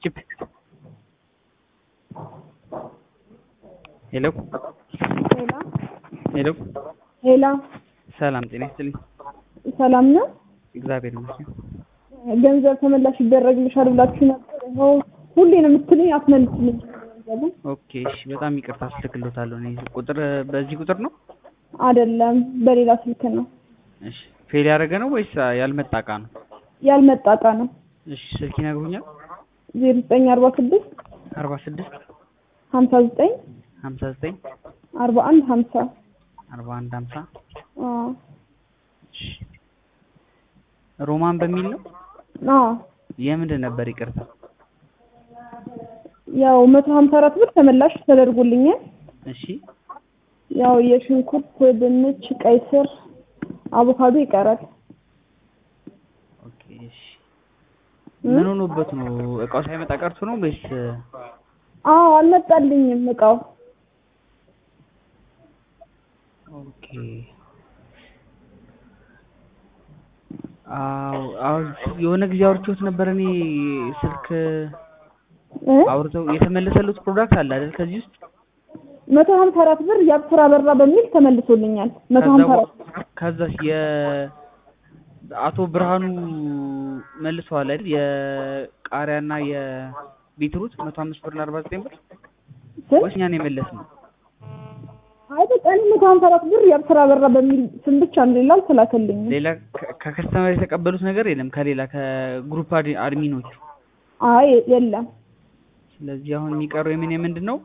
ችፕችፕ ሄሎ ሄላ ሄሎ ሄላ ሰላም ጤና ይስጥልኝ። ሰላም ነው። እግዚአብሔር ይመስገን። ገንዘብ ተመላሽ ይደረግልሻል ብላችሁ ነበር። ይኸው ሁሌ ነው የምትሉኝ፣ አትመልስልኝ ገንዘቡ ኦኬ እሺ፣ በጣም ይቅርታ አስልክሎታለሁ። እኔ ቁጥር በዚህ ቁጥር ነው? አይደለም፣ በሌላ ስልክ ነው። እሺ ፌል ያደረገ ነው ወይስ ያልመጣ እቃ ነው? ያልመጣ እቃ ነው። እሺ ስልክ ይነግሩኛል? ዜሮ ዘጠኝ አርባ ስድስት አርባ ስድስት ሀምሳ ዘጠኝ ሀምሳ ዘጠኝ አርባ አንድ ሀምሳ አርባ አንድ ሀምሳ አዎ እሺ ሮማን በሚል ነው? አዎ የምንድን ነበር ይቅርታ? ያው መቶ ሀምሳ አራት ብር ተመላሽ ተደርጎልኛል። እሺ ያው የሽንኩርት፣ ድንች፣ ቀይ ስር፣ አቮካዶ ይቀራል። ኦኬ እሺ ምን ሆኖበት ነው? እቃው ሳይመጣ ቀርቶ ነው ወይስ? አዎ አልመጣልኝም እቃው። ኦኬ አዎ አዎ የሆነ ጊዜ አውርቼዎት ነበር። እኔ ስልክ እ አውርተው የተመለሰሉት ፕሮዳክት አለ አይደል? ከዚህ ውስጥ መቶ ሀምሳ አራት ብር የአብስራ በራ በሚል ተመልሶልኛል። መቶ ከዛ ሀምሳ በ- አራት ከዛስ የ አቶ ብርሃኑ መልሰዋል አይደል? የቃሪያና የቢትሩት መቶ አምስት ብር እና አርባ ዘጠኝ ብር ስንት? ወይስ እኛን የመለስ ነው? አይ በቃ እኔ መቶ ሀምሳ አራት ብር የአብስራ በራ በሚል ስም ብቻ ነው፣ ሌላ አልተላከልኝም። ሌላ ከ- ከከስተመር የተቀበሉት ነገር የለም ከሌላ ከግሩፕ አድ- አድሚኖቹ። አይ የለም። ስለዚህ አሁን የሚቀረው የምን የምንድን ነው?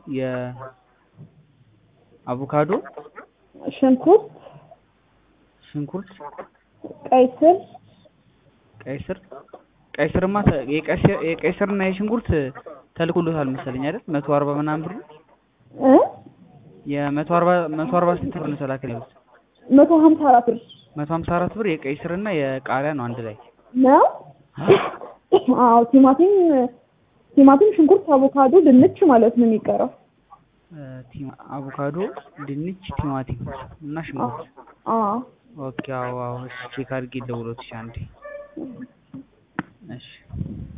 የአቮካዶ፣ ሽንኩርት፣ ሽንኩርት፣ ቀይ ስር፣ ቀይ ስር ቀይ ስርማ ተ- የቀይ ስር- የቀይ ስርና የሽንኩርት ተልኮሎታል መሰለኝ አይደል? መቶ አርባ ምናምን ብር እ የመቶ አርባ መቶ አርባ ስንት ብር ነው ተላከል ያሉት? መቶ ሀምሳ አራት ብር መቶ ሀምሳ አራት ብር የቀይ ስርና የቃሪያ ነው አንድ ላይ። ነው። አዎ ቲማቲም ቲማቲም፣ ሽንኩርት፣ አቮካዶ፣ ድንች ማለት ነው የሚቀረው። እ፣ ቲማ- አቮካዶ፣ ድንች፣ ቲማቲም እና ሽንኩርት። አዎ ኦኬ አዎ አዎ። እሺ ቼክ አድርጌ ልደውልልዎት እሺ አንዴ። እሺ